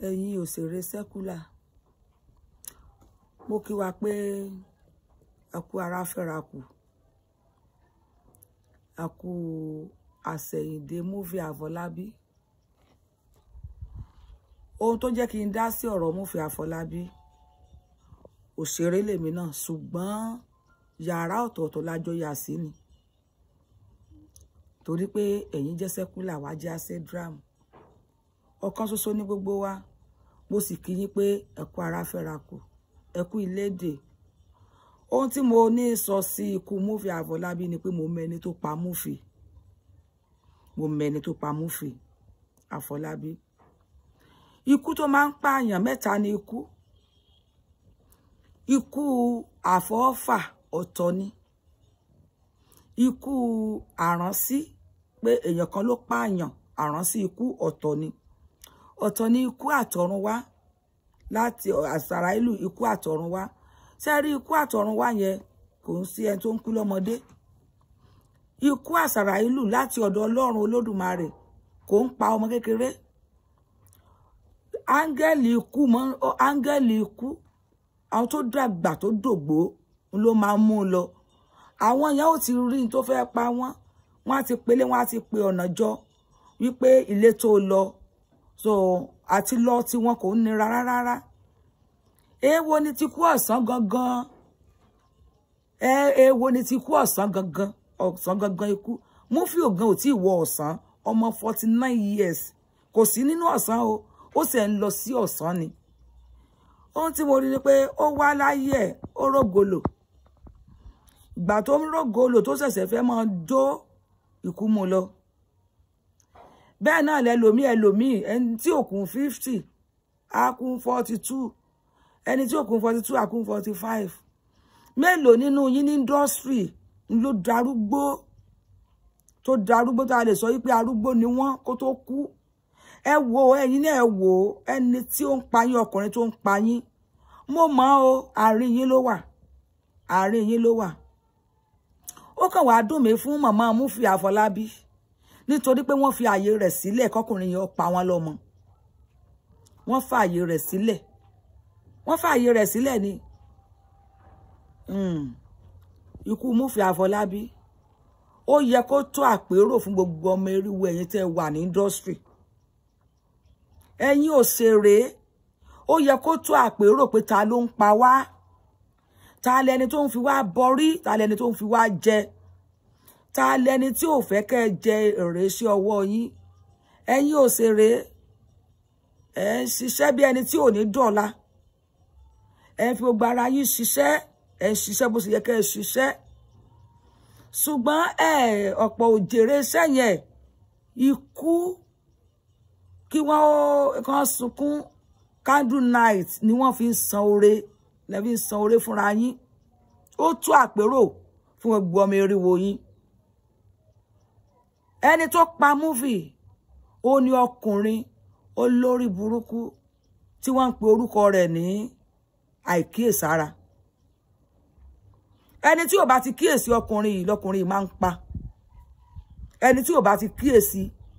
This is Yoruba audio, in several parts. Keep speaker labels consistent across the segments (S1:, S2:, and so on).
S1: ẹ̀yin òṣèré sẹ́kúlà mo kí wa pé a kú ara fẹ́ra kù a kú àsẹ̀yìndé múfì àfọlábí ohun tó jẹ́ kí n dá sí ọ̀rọ̀ múfì àfọlábí òṣèré lèmi náà ṣùgbọ́n yàrá ọ̀tọ̀ọ̀tọ̀ lájọ yà sí ni torí pé ẹ̀yin jẹ́ sẹ́kúlà wá jẹ́ àṣẹ́dram ọ̀kan ṣoṣo ní gbogbo wa mo sì kí yín pé ẹ kú ara fẹ́ra kù ẹ kú ìlédè ohun tí mo ní sọ sí ikú múfì àfọlábí ni pé mo mẹni tó pa múfì mo mẹni tó pa múfì àfọlábí ikú tó máa ń pààyàn mẹ́ta ni ikú ikú àfọ́fà ọ̀tọ̀ ni ikú àránsí pé èèyàn kan ló pààyàn àránsí ikú ọ̀tọ̀ ni ọ̀tọ̀ ni ikú àtọ̀run wá láti àsàrà ìlú ikú àtọ̀run wá sẹ́rí ikú àtọ̀run wá yẹn kò ń sí ẹni tó ń kú lọ́mọdé ikú àsàrà ìlú láti ọ̀dọ̀ ọlọ́run olódùmarè kò ń pa ọmọ kékeré áńgẹ́lì ikú mọ́ áńgẹ́lì ikú àwọn tó dàgbà tó dògbó ló máa mú un lọ àwọn yẹn ò ti rí ní tó fẹ́ pa wọ́n wọ́n á ti pelé wọ́n á ti pe ọ̀nà jọ wípé ilé tó lọ so àti lọ tí wọn kò ń nira rárá èèwo ni ti kú ọ̀sán gangan èèwo ni ti kú ọ̀sán gangan ọ̀sán gangan ikú Múfì Ògán ò tí ì wọ ọ̀sán ọmọ forty nine years kò sí nínú ọ̀sán o ó sì ń lọ sí ọ̀sán ni ohun tí mo rí ni pé ó wá láyé ẹ̀ ó rògolo ìgbà tó ń rògolo tó ṣẹ̀ṣẹ̀ fẹ́ máa jó ikú mu lọ bẹ́ẹ̀ náà lẹ́lòmíì ẹlòmíì ẹni tí òkun fifty á kún forty two ẹni tí òkun forty two á kún forty five mélòó nínú yín ní indọ́sírì ló darúgbó tó darúgbó tá a lè sọ wípé arúgbó ni wọ́n kó tó kú ẹ wo ẹ̀yin náà ẹ wò ẹni tí ó ń pa yín ọkùnrin tó ń pa yín mo mọ̀ o àárín yín ló wà àárín yín ló wà ó kàn wá dùn mí fún màmá Múfì Àfọlábí nítorí pé wọ́n fi ààyè rẹ̀ sílẹ̀ kọkùnrin yẹn pa wọ́n lọ́mọ wọ́n fa ààyè rẹ̀ sílẹ̀ wọ́n fa ààyè rẹ̀ sílẹ̀ ni ikú Múfì Àfọlábí ó yẹ kó tó àpérò fún gbogbo ọmọ eriwo ẹ̀yin tẹ́ wà ní indọ́sítírì ẹ̀yin òṣèré ó yẹ kó tó àpérò pé ta ló ń pa wá ta lẹni tó ń fi wá bọrí ta lẹni tó ń fi wá jẹ ta lẹni tí ò fẹ́ kẹ́ jẹ èrè sí ọwọ́ yín ẹ̀yin òṣèré ẹ ń ṣiṣẹ́ bí ẹni tí ò ní dọ̀la ẹ ń fi gbogbo ara yín ṣiṣẹ́ ẹ ń ṣiṣẹ́ bó ṣe yẹ kẹ́ ẹ ṣiṣẹ́ ṣùgbọ́n ẹ ọ̀pọ̀ òjèrè iṣẹ́ yẹn ikú kí wọ́n kàn sunkún candle night ni wọ́n fi ń san oore lẹ́bí ń san oore fúnra yín ó tú àpérò fún gbogbo ọmọ eriwo yín ẹni tó pa múfì ó ní ọkùnrin olórí burúkú tí wọ́n ń pe orúkọ rẹ̀ ní àìkíyèsára ẹni tí ò bá ti kíyèsí ọkùnrin yìí lọkùnrin yìí máa ń pa ẹni tí ò bá ti kíyèsí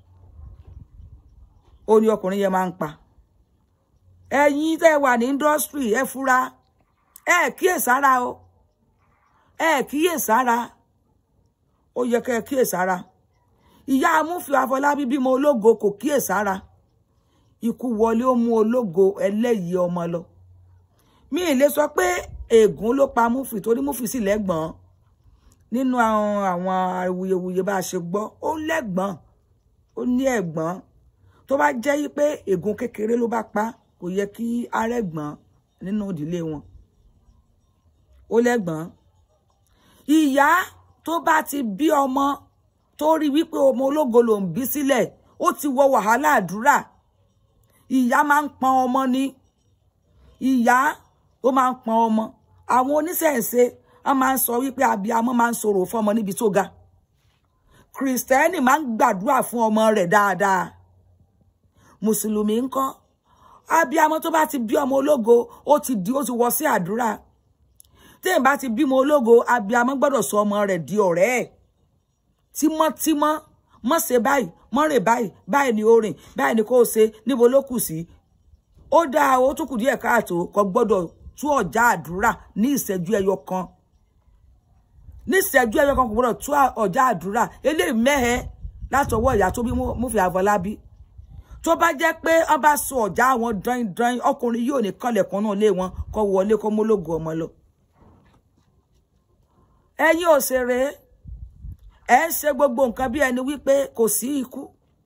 S1: ó ní ọkùnrin yẹn máa ń pa ẹ̀yin tẹ́ wà ní indọ́sítírì ẹ fura ẹ kíyèsára o ẹ kíyèsára ó yẹ kẹ́ ẹ kíyèsára ìyá Múfì Àfọlábí bímọ ológo kò kíyèsára ikú wọlé ó mú ológo ẹlẹ́yìí ọmọ lọ mi ì lè sọ pé ègún ló pa Múfì torí Múfì sì lẹ́gbọ̀n nínú àwọn awuyewuye bá a ṣe gbọ́ ó lẹ́gbọ̀n ó ní ẹ̀gbọ́n tó bá jẹ́ yí pé ègún kékeré ló bá pa kò yẹ kí arẹ́gbọ̀n nínú ìdílé wọn ó lẹ́gbọ̀n ìyá tó bá ti bí ọmọ tó rí wípé ọmọ ológo ló ń bí sílẹ̀ ó ti wọ wàhálà àdúrà ìyá máa ń pọn ọmọ ní ìyá ó máa ń pọn ọmọ àwọn oníṣẹ̀ǹṣe wọ́n máa ń sọ wípé abiyamọ máa ń sọ̀rọ̀ fún ọmọ níbi tó ga kìrìsìtẹ́nì máa ń gbàdúrà fún ọmọ rẹ̀ dáadáa mùsùlùmí ńkọ́ abiyamọ tó bá ti bí ọmọ ológo ó ti di ó ti wọ sí àdúrà téèyàn bá ti bímọ ológo abiyamọ gbọ́dọ̀ sọ ọmọ rẹ̀ di ọ̀rẹ́ ẹ̀ tímọ́tímọ́ mọ́ ṣe báyìí mọ́ rìn báyìí báyìí ni ó rìn báyìí ni kò ṣe níbo ló kù sí ó dáa ó tún kù díẹ̀ káàtó kò gbọ́dọ̀ tú ọ̀já àdúrà ní ìṣẹ́jú ẹyọ kan ní ìṣẹ́jú ẹyọ kan kò gbọ́dọ̀ tú ọ̀já àdúrà eléyìí mẹ́hẹ́ látọwọ́ ìyá tó bí Múfì Àfọlábí tó bá jẹ́ pé wọ́n bá sọ ọ̀já àwọn dán-dán ọkùnrin yóò ní kànlẹ̀kùn náà lé wọn kó wọlé kó mólógo ọmọ lọ. ẹ̀yin òṣèré ẹ̀ ń ṣe gbogbo nǹkan bí ẹni wípé kò sí ikú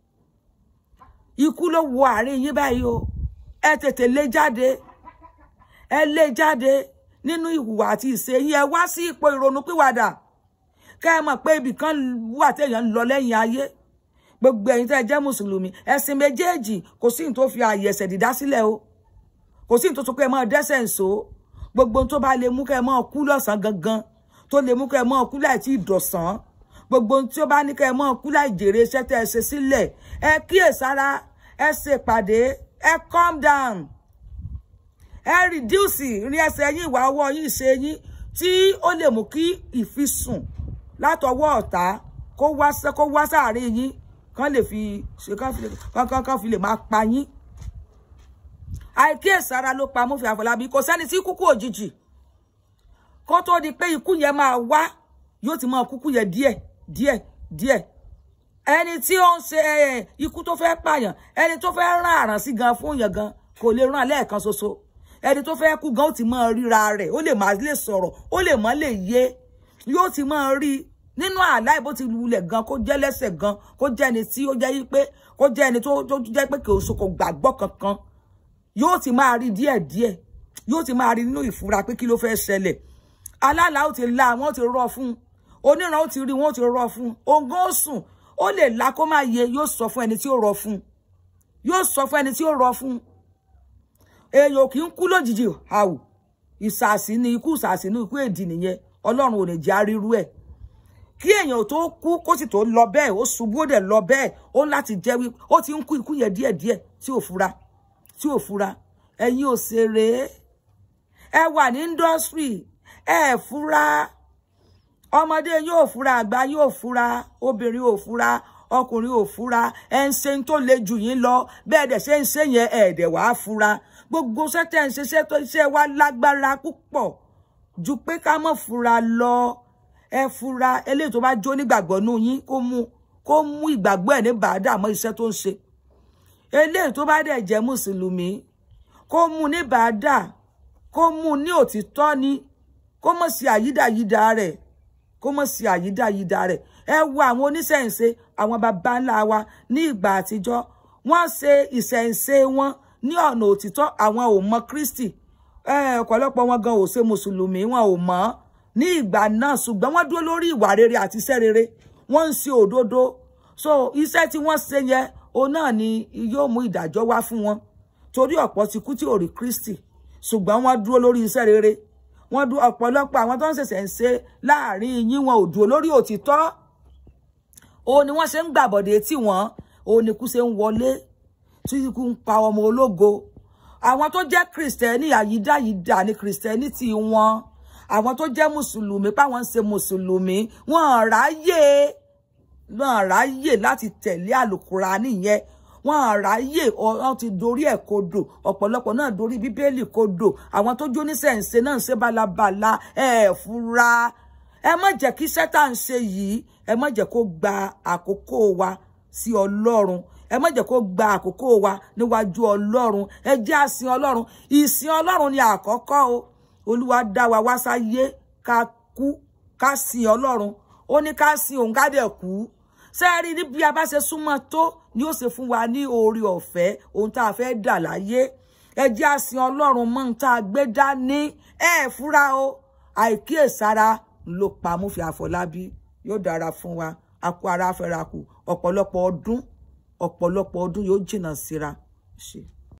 S1: ikú ló wọ àárín yín báyìí o ẹ tètè lé jáde ẹ lé jáde nínú ìhùwà àti ìṣe yín ẹ wá sí ipò ìrònú pìwàdà kẹ́ ẹ mọ̀ pé ibì kan wà téèyàn ń lọ lẹ́yìn ayé gbogbo ẹ̀yin tẹ́ ẹ jẹ́ mùsùlùmí ẹ̀sìn méjèèjì kò sí ní tó fi ààyè ẹ̀ṣẹ̀ dídá sílẹ̀ o kò sí ní tó tó pé ẹ máa dẹ́ṣẹ̀ ń so gbogbo tó bá lè mú kẹ́ ẹ máa kú lọ́sàn gangan tó lè mú kẹ́ ẹ máa kú láì tí ì dọ̀sán gbogbo tí ó bá ní kẹ́ ẹ máa kú láì jèrè iṣẹ́ tẹ́ ẹ ṣe sílẹ̀ ẹ kíyèsára ẹ ṣe ìpàdé ẹ calm down ẹ reduce ìrìn ẹsẹ̀ yín ìwà ọwọ́ yín ìṣe yín tí ó lè mú kí ìfisùn látọwọ́ ọ̀tá kó wá kó wá sáàárín yín kán lè fi ṣe kán kán fi lè máa pa yín àìkíyèsára ló pa Múfì Àfọlábí kò sẹ́ni tí kúkú òjijì kó tó di pé ikú yẹn máa wá yóò ti máa kúkú yẹn díẹ̀ díẹ̀ díẹ̀ ẹni tí ó ń ṣe ikú tó fẹ́ pààyàn ẹni tó fẹ́ rán àràn sí gan fún yẹn gan kò lè rán lẹ́ẹ̀kan ṣoṣo ẹni tó fẹ́ kú gan ó ti máa ríra rẹ̀ ó lè má lè sọ̀rọ̀ ó lè má lè yé yóò ti máa rí nínú àlá ìbò ti lulẹ̀ gan kó jẹ́ lẹ́sẹ̀ gan kó jẹ́ ẹni tí ó jẹ́ pé kó jẹ́ ẹni tó jẹ́ pé kò so kò gbàgbọ́ kankan yóò ti máa rí díẹ̀díẹ̀ yóò ti máa rí nínú ìfura pé kí ló fẹ́ ṣẹlẹ̀ alálàá ó ti la wọ́n ti rọ fún oníran ó ti rí wọ́n ó ti rọ fún ògùn ó sùn ó lè la kó má yẹ yóò sọ fún ẹni tí ó rọ fún yóò sọ fún ẹni tí ó rọ fún èèyàn kì í kú lójijì àwù ìsàsí ni ikú ìsàsí ni ikú èdì nìyẹn ọlọ́run ò ní jẹ́ àrírú ẹ̀ kí èèyàn tó kú kó sì tó lọ bẹ́ẹ̀ ó ṣubú ó dẹ̀ lọ bẹ́ẹ̀ ó láti jẹ́ wí ó ti ń kú ikú yẹn díẹ̀díẹ̀ tí ò fura tí ò fura ẹ̀yin òṣèré ẹ wà ní indọ́sírì ẹ fura ọmọdé yóò fura àgbà yóò fura obìnrin ò fura ọkùnrin ò fura ẹ ń ṣe tó le jù yín lọ bẹ́ẹ̀ dẹ̀ ṣe ń ṣe yẹn ẹ̀ẹ́dẹ̀ wàá fura gbogbo sẹ́tẹ̀ ń ṣiṣẹ́ tó iṣẹ́ wa lágbára púpọ̀ ju pé ká mọ̀ fura lọ ẹ fura eléyìí tó bá jó nígbàgbọ́ nú yín kó mú kó mú ìgbàgbọ́ ẹ̀ ní bàádà mọ́ iṣẹ́ tó ń ṣe eléyìí tó bá dẹ̀ jẹ́ mùsùlùmí kó mú ní bàádà kó mú ní òtítọ́ ni kó mọ̀ sí àyídàyídà rẹ̀ kó mọ̀ sí àyídàyídà rẹ̀ ẹ wo àwọn oníṣẹ̀ǹṣe àwọn baba ńlá wa ní ìgbà àtijọ́ wọ́n ṣe ìṣẹ̀ǹṣe wọn ní ọ̀nà òtítọ́ àwọn ò mọ Kristi ọ̀pọ̀lọpọ̀ wọn gan ò ṣe mùsùlùmí wọn ò mọ̀ ní ìgbà náà ṣùgbọ́n wọ́n dúró lórí ìwà rere àti iṣẹ́ rere wọ́n ń ṣe òdodo so iṣẹ́ tí wọ́n ṣe yẹn òun náà ni yóò mú ìdájọ́ wá fún wọn torí ọ̀pọ̀ ti kú tí ò rí Kristi ṣùgbọ́n wọ́n dúró lórí iṣẹ́ rere wọ́n dúró ọ̀pọ̀lọpọ̀ àwọn tó ń ṣẹ̀ṣẹ̀ ń ṣe láàrin yín wọn ò dúró lórí òtítọ́ òun ni wọ́n ṣe ń gbàbọ̀dé tí wọ́n òun ni kú ṣe ń wọlé tí ikú ń pa ọmọ ológo àwọn tó jẹ́ kìrìsìtẹ́nì àyídáyídà ni kìrìsìtẹ́nì tí wọ́n àwọn tó jẹ́ mùsùlùmí páwọn ń ṣe mùsùlùmí wọn ráyè wọn ráyè láti tẹ̀lé àlùkùránì yẹn wọn ráyè wọn ti dorí ẹ̀ kodò ọ̀pọ̀lọpọ̀ náà dorí bíbélì kodò àwọn tó jó nísẹ̀ǹsẹ̀ náà ń ṣe bálabàla ẹ̀ fura ẹ má jẹ́ kí sẹ́tà ń ṣe yìí ẹ má jẹ́ kó gba àkókò wa sí ọlọ́run ẹ má jẹ́ kó gba àkókò wa níwájú ọlọ́run ẹ jẹ́ àsìn ọlọ́run ìsìn ọlọ́run ni àkọ́kọ́ o olúwa dá wa wá sáyé ká kú ká sìn ọlọ́run ó ní ká sìn òun ká dẹ̀ kú sẹ́ẹ̀rí ní bí a bá ṣe súnmọ́ tó ni ó ṣe fún wa ní oore ọ̀fẹ́ ohun tá a fẹ́ dà láyé ẹ jẹ́ àsìn ọlọ́run mọ́ ohun tá a gbé dání ẹ fúra o àìkíyèsára ló pa Múfì Àfọlábí yóò dára fún wa akó ara fẹ́ra kù ọ̀pọ̀lọpọ̀ ọdún ọ̀pọ̀lọpọ̀ ọdún yóò jìnnà síra ṣe.